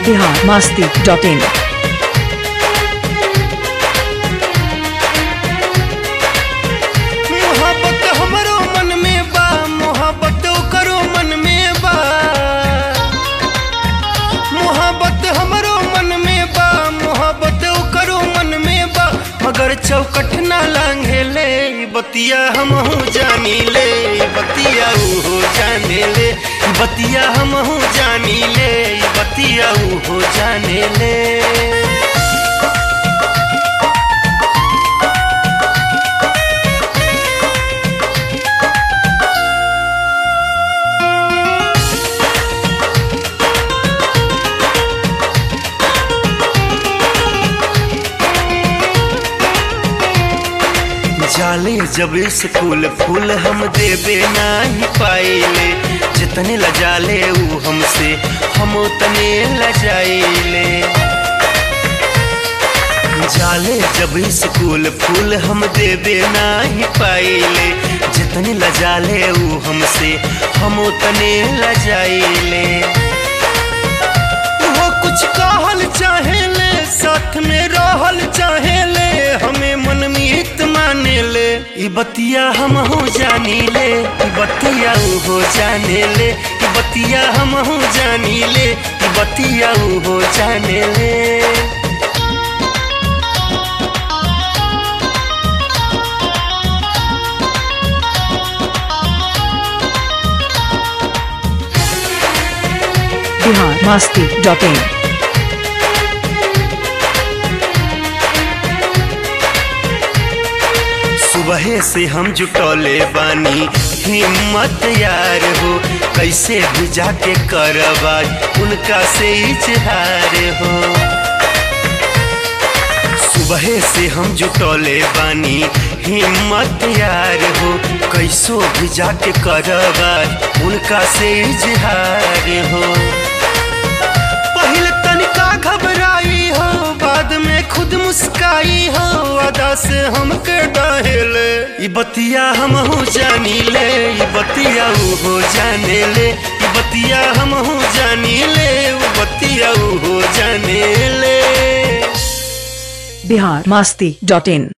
Bihar Masti dot in मोहब्बत हमरो मन में बा मोहब्बत करो मन में बा मोहब्बत हमरो मन में बा मोहब्बत करो मन में बा मगर चौकट ना लांघे ले बतिया हम जानी ले बतिया हो जाने ले बतिया हम जानी ले बतिया हो जाने ले जाले जब स्कूल फूल हम देवे नाही पाइले जितने लजाले ऊ हमसे हम उतने लजाइले जाले जब स्कूल फूल हम देवे नाही पाइले जितने लजाले ऊ हमसे हम उतने लजाइले वो कुछ कहल चाहेले साथ में रहल चाहेले हमें मनमीत माने ले ई बतिया हम हो जानी ले ई बतिया ऊ हो जाने ले ई बतिया हम हो जानी ले ई बतिया ऊ हो जाने ले बिहार मास्ती डॉट इन सुबह से हम जुटौले बानी हिम्मत यार हो कैसे भी जाके करवा उनका से इजहार हो सुबह से हम जुटौले बानी हिम्मत यार हो कैसो भी जाके करवा उनका से इजहार हो पहले तनिका घबराई हो बाद में खुद मुस्काई हो अदा से हमके डाहेले ई बतिया हम हो जानी ले ई बतिया ऊ हो जाने ले ई बतिया हम हो जानी ले ऊ बतिया ऊ हो जाने ले बिहार मास्ती डॉट इन